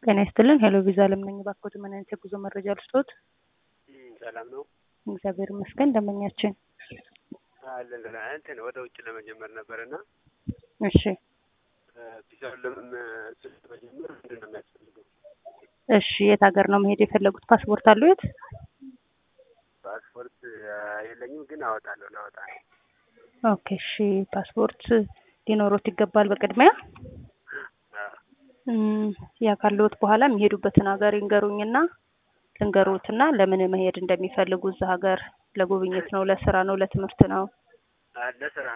ጤና ይስጥልን ሄሎ ቪዛ አለም ነኝ። እባክዎት ምን አይነት የጉዞ መረጃ ልስጥዎት? ሰላም ነው እግዚአብሔር ይመስገን። ደንበኛችን አለን ደህና። እንትን ወደ ውጭ ለመጀመር ነበር እና እሺ ቪዛውን ለመጀመር ምንድን ነው የሚያስፈልገው? እሺ የት ሀገር ነው መሄድ የፈለጉት? ፓስፖርት አለዎት? ፓስፖርት የለኝም ግን አወጣለሁ ላወጣ ነው። ኦኬ እሺ ፓስፖርት ሊኖሮት ይገባል በቅድሚያ እም፣ ያ ካለዎት በኋላ የሚሄዱበትን ሀገር ይንገሩኝና ልንገሩትና ለምን መሄድ እንደሚፈልጉ እዛ ሀገር ለጉብኝት ነው፣ ለስራ ነው፣ ለትምህርት ነው? ለስራ